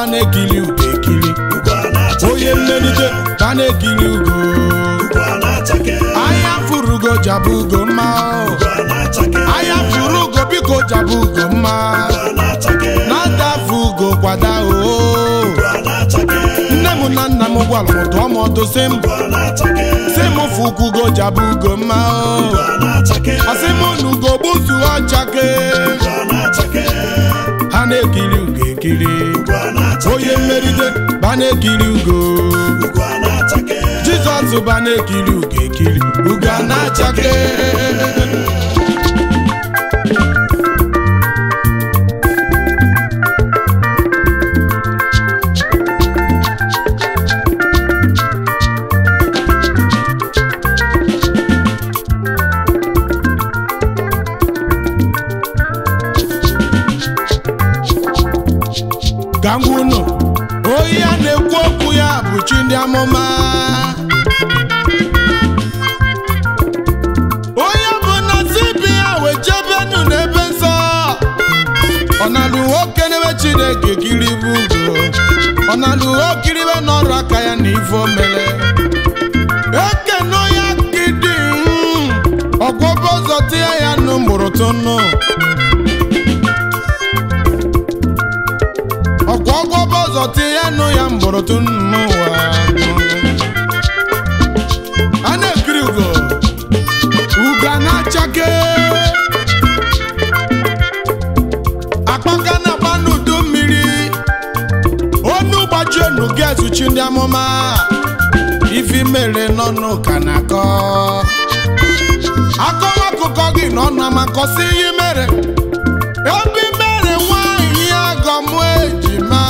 na-ekiri ugo ekiri ugo a na-achake onye mmelite ba na-ekiri ugo ugo a na-achake anya furu ugo jabụ ugo mma o. ugo a na-achake anya furu ugo biko jabụ ugo mma ugo a na-achake na-adafu ugo kwada o ugo a na-achake nne m na nna m gwara m tụọ m ọdụ sị m ugo a na-achake sị m fụ ukwu ugo jabụ ugo mma o ugo a na-achake ọsị m na ugo gbuzu ọchake ugo a na-achake ha na-ekiri ugo ekiri ugo a na-achake onye mmeride ba na-ekiri ugo ugo a na-achake jizọs ba na-ekiri ugo ekiri ugo a na-achake ka m gwa unu onye a na-ekwu okwu ya bụ chi ndị amụma onye bụ na sibi ya wee jebenu n'ebe nsọ ọ na-alụ nwoke n'ebe chineke kiri bụ ugo ọ na-alụ okiribe n'ọrụ aka ya na ife o mere ekene onye akịdị ọgwọbọ ụzọ tie ya nụ mgbụrụtụ nụ ọkwa ọgwọbọ ụzọ tie ya nụ ya mgbụrụtụ n'ụwa a na-ekiri ugo ugo a na-achake akpaka na-agba n'udu mmiri onu gbajie enu ga-ezuchi ndị amụma ifi mere n'ọnụ ka na-akọ akọwa akụkọ gị n'ọnụ amakọsị ihe mere ebe i mere nwanyị agọmụ ejima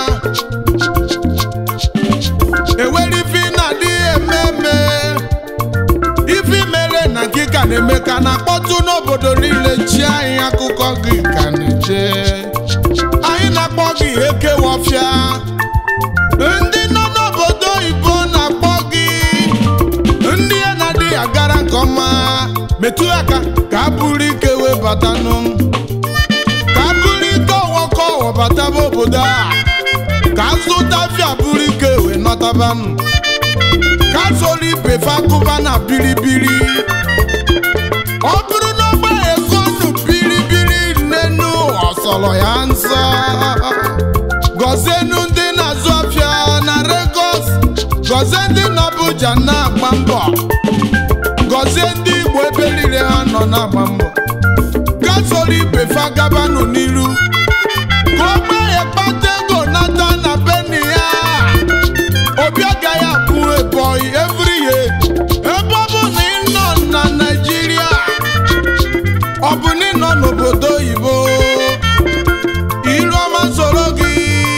ewere ifi na-adị ememe ifi mere na nke ka na-eme ka na-akpọtụ n'obodo niile chi anyị akụkọ gị ka na-eje anyị na-akpọ gị ekewọfịa ndị nọ n'obodo oyibo na-akpọ gị ndị ya na-adịghị agara nke ọma metụ aka ka a bụrụ ike wee batanụ ka a bụrụ ike ọwọkọ ọwọ bataba obodo a ka a zụta afịa bụrụ ike wee nọtabanụ ka a soro ibe fakụba na biribiri ọ bụrụ na ọgba ekonu biribiri n'enu ọsọrọ ya nsọ gọzienu ndị na-azụ afịa na Lagos gọzie ndị nọ Abuja na-agba mbọ gọzie ndị Igbo ebe niile ha nọ na-agba mbọ gaa soro ibe fagabanụ n'iru ka ogbe ya kpata ego nata na beni ya obi agaghị abụ ebonyi every year ebe ọ bụ na ị nọ na Naịjirịa ọ bụ na ị nọ n'obodo oyibo iru ọma soro gị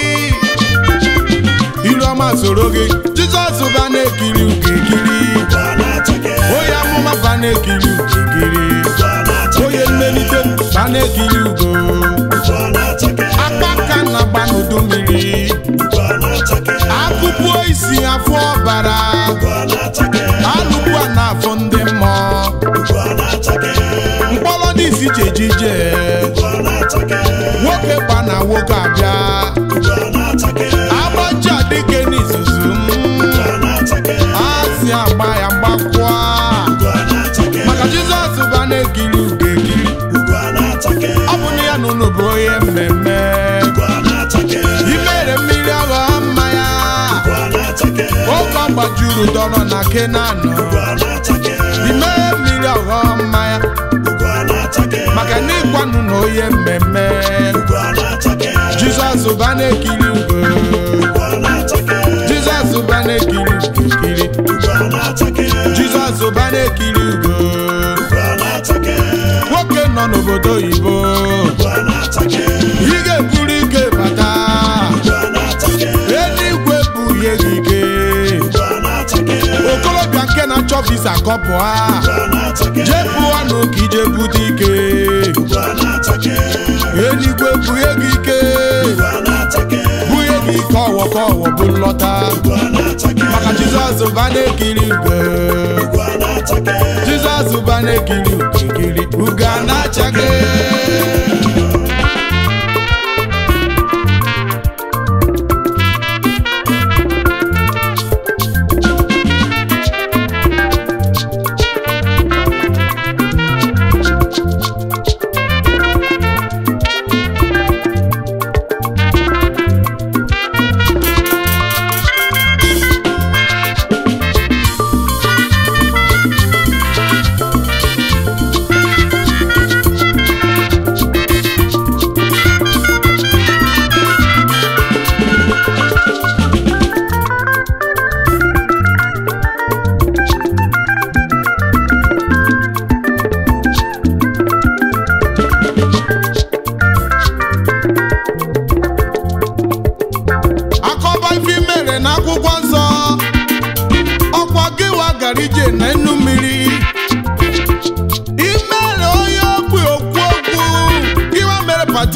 iru ọma soro gị Jizọs ba na-ekiri ugo ekiri ugo a na-achake onye amụma ba na-ekiri ugo ekiri ugo a na-achake onye mmelite ba na-ekiri ugo ugo a na-achake akpaka na-agba n'udu mmiri ugo a na-achake akụkụ isi afọ ọbara ugo a na-achake alụkwu a na-afụ ndị mmụọ ugo a na-achake mkpọrọ ndị isi jejije ugo a na-achake nwoke gba na nwoke abịa ugo a na-achake agbaji adịke n'izuzu ugo a na-achake asị agba ya mgbakwa ugo a na-achake maka jizọs ba na-ekiri ugo ekiri ugo a na-achake ọ bụ na ya nụnụ bụ onye mmemme ugo a na-achake imere mmiri aghọ mmanya ugo a na-achake oge ọ gbajuru dọrọ na kenanụ ugo a na-achake ime mmiri aghọ mmanya ugo a na-achake maka na ịgwanụ na onye mmemme ugo a na-achake jizọs ba na-ekiri ugo ugo a na-achake jizọs ba na-ekiri ugo ekiri ugo a na-achake jizọs ba na-ekiri ugo ugo a na-achake nwoke nọ n'obodo oyibo ugo a na-achake ị ga-eburu ike bata ugo a na-achake eluigwe bụ ihe gị ike ugo a na-achake okorobịa nke na-achọ visa kọpụ ha ugo a na-achake jee pụọ nụ ka ije bute ike ugo a na-achake eluigwe bụ ihe gị ike ugo a na-achake bụ ihe gị ike ọwọ ka ọwọ bụ nlọta ugo a na-achake maka jizọs ba na-ekiri ugo ugo a na-achake jizọs ba na-ekiri ugo ekiri ugo a na-achake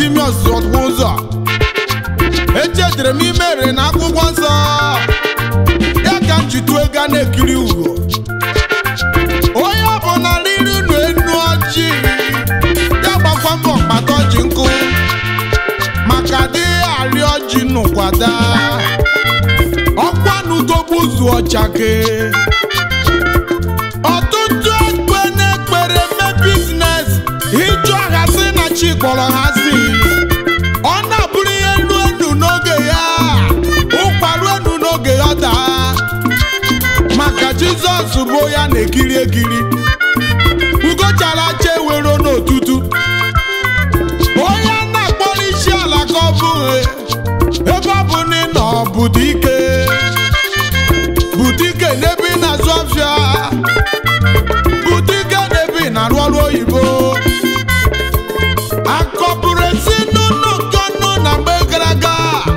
batimios ụzọ echetara m imere na akwụkwọ nsọ ya ka m jitu ego a na-ekiri ugo onye ọbụla riri unu enu ọjị ya gbakwa mbọ kpata ọjị nkụ maka adịghị arị ọjị n'ụkwada ọkwa n'ugogbu ụzụ ọchake ọtụtụ ekpe na-ekpere eme biznes ịjụ aha sị na chi kpọrọ ha si ọ na-abụrụ ihe elu enu n'oge ya ụkwaru enu n'oge ya daa maka jizọs bụ ya na-ekiri ekiri ugochara acha ewero n'otutu onye a na-akpọrọ isi ala ka ọ bụghị ebe ọ bụ na ị nọ budike budike n'ebe ị na-azụ afịa budike n'ebe ị na-arụ ọrụ oyibo akọpụrụ esi n'ụlọ nkọnụ na mgbe gara aga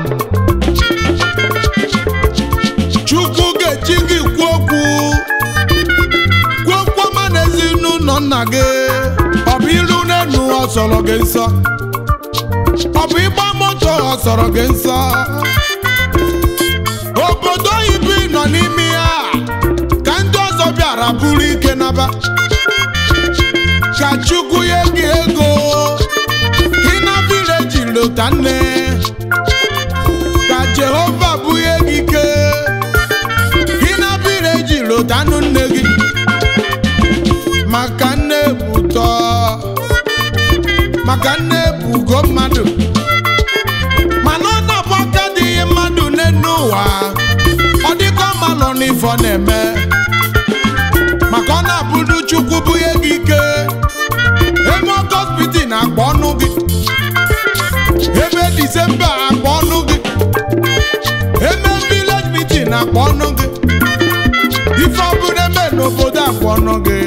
chukwu ga-eji gị kwuo okwu kwuo okwu ọma na ezinụlọ nna gị ọ bụ iru n'enu ọ sọrọ gị nsọ ọ bụ ịgba moto ọ sọrọ gị nsọ obodo oyibo ị nọ n'ime ya ka ndị ọzọ bịara bụrụ ike naba ka chukwu nye gị ego ka ị na vileji lota nne ka jehova bunye gị ike ka ị na vileji lota nụ nne gị maka nne bụ ụtọ maka nne bụ ugo mmadụ mana ọ na-abụ aka dịghị mmadụ n'enu ụwa ọ dịka ọma nọ n'ife ọ na-eme maka ọ na-abụdu chukwu bunye gị ike ebe ọgọspiti na-akpọ ọnụ gị ebe disemba akpọ ọnụ gị ebe village meeting na-akpọ ọnụ gị ife ọbụla eme n'obodo akpọ ọnụ gị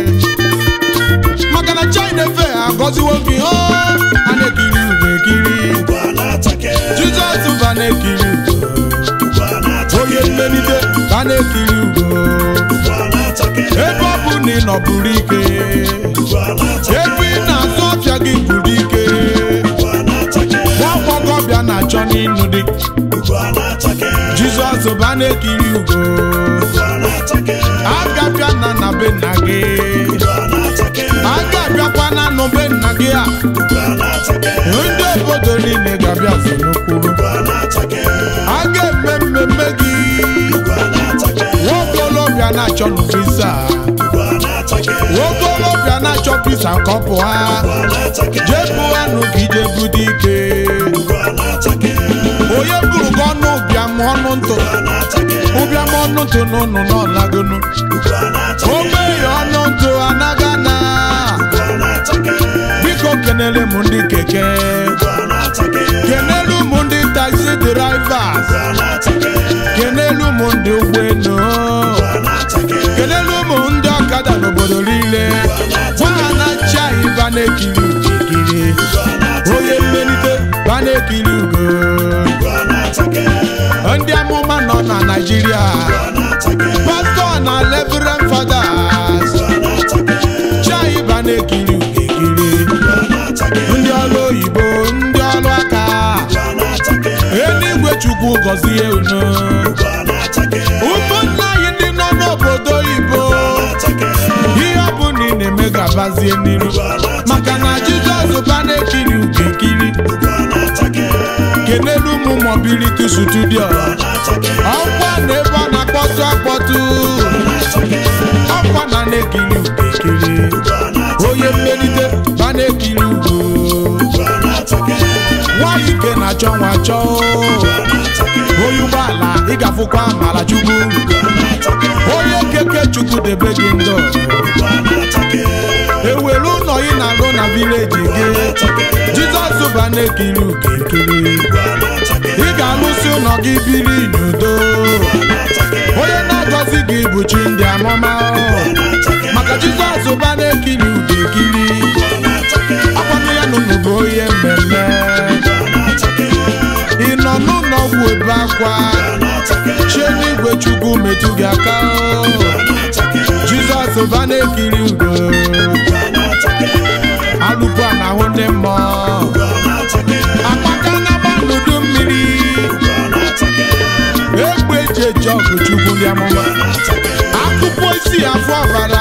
maka na china efe agọziwo gị o a na-ekiri ugo ekiri Ugwu a na-achake. jizọs ba na-ekiri ugo Ugwu a na-achake. onye mmelite ba na-ekiri ugo Ugwu a na-achake. ebe ọ bụ na ị nọ buru ike Ugwu a na-achake. ebe ị na-azụ ọfịa gị buru ike Ugwu a na-achake. nwa ọgbọgọbịa na-achọ n'ịnụ dị Ugwu a na-achake. jizọs ba na-ekiri ugo Ugwu a na-achake. agabịa na na be nna gị Ugwu a na-achake. agabịakwa na nụ be nna gị a Ugwu a na-achake. ndị obodo niile ga-abịa so n'okpuru Ugwu a na-achake. a ga-eme mmemme gị Ugwu a na-achake. nwa okolobịa na-achọ nụ visa Ugwu a na-achake. nwa okolobịa na-achọ visa ka ọ pụọ Ugwu a na-achake. jee pụanụ ka ije bude ike Ugwu a na-achake. onye buru gị ọnụ ụbịam ọnụ ntụ Ugwu a na-achake. ụbịam ọnụ ntụ n'ụnụ n'ọlagonu Ugwu a na-achake. ogbenye ọnụ ntụ anaga na Ugwu a na-achake. biko kenere m ndị keke Ugwu a na-achake. kenelu m ndị taxi drivers Ugwu a na-achake. kenelu m ndị ụgbọelu Ugwu a na-achake. kenelu m ndị ọkada n'obodo niile gwa ha na chai ba na-ekiri ukirikiri Ugwu a na-achake. onye mmelite ba na-ekiri ugo Ugwu a na-achake. ndị amụma nọ na naijiria Ugwu a na-achake. pastọ na reverend fathers Ugwu a na-achake. chai ba na-ekiri ukirikiri Ugwu a na-achake. ndị ọrụ oyibo ndị ọrụ aka Ugwu a na-achake. eluigwe chukwu gọzie unu Ugwu a na-achake. ụmụnne anyị ndị nọ n'obodo oyibo Ugwu a na-achake. ihe ọ bụ na ị na-eme ga-abazie n'iru Ugwu a na-achake. maka na jizọs ba na-ekiri ugo ekiri Ugwu a na-achake. kenelu ụmụ mobility studio Ugwu a na-achake. ọkwa na ebe ọ na-akpọtụ akpọtụ Ugwu a na-achake. ọkwa na na-ekiri ugo ekiri Ugwu a na-achake. onye mmelite ba na-ekiri ugo Ugwu a na-achake. nwanyị ike na-achọ nwa chọọ Ugwu a na-achake. onye ụgbọala ị ga-afụkwa amara chukwu Ugwu a na-achake. onye keke chukwu debe gị ndụ Ugwu a na-achake. ewere ụlọ ị na-alụ na vileji gị jizọs ba na-ekiri ugo ekiri Ugwu a na-achake. ị ga-alụsi ụlọ gị biri n'udo Ugwu a na-achake. onye na-agọzi gị bụ chi ndị amụma Ugwu a na-achake. maka jizọs ba na-ekiri ugo ekiri Ugwu a na-achake. akwanụ ya nụnụ bụ onye mmemme Ugwu a na-achake. ị nọ n'ụlọ ọgwụ ebe akwa Ugwu a na-achake. chie n'igwe chukwu metụ gị aka Ugwu a na-achake. jizọs ba na-ekiri ugo Ugwu a na-achake. alụkwu a na-ahụ ndị mmụọ Ugwu a na-achake. ọgụchukwu ndị amụma akụkọ isi afọ ọbara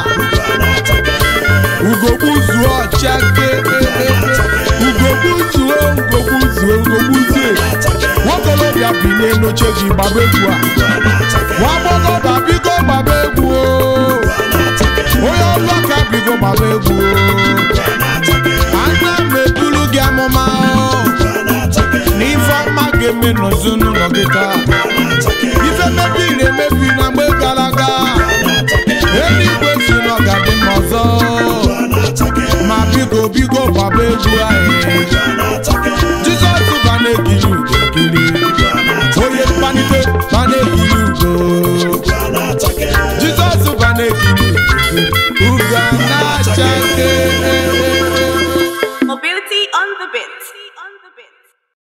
ugogbu zuo ọchake ugogbu zuo ugogbu zuo ugogbu zuo nwokolobịa bi n'elu oche gị gbaba egwu a nwa agbọghọbịa bigo gbaba egwu o. onye ọlụ aka bigo gbaba egwu o. anya m ebulu gị amụma o. n'ife ọma ga-eme n'ezinụlọ gị taa ife mebiri emebi na mgbe gara aga eluigwe si na ọ ga-adị mma ọzọ ma biko biko gbaba egwu anyị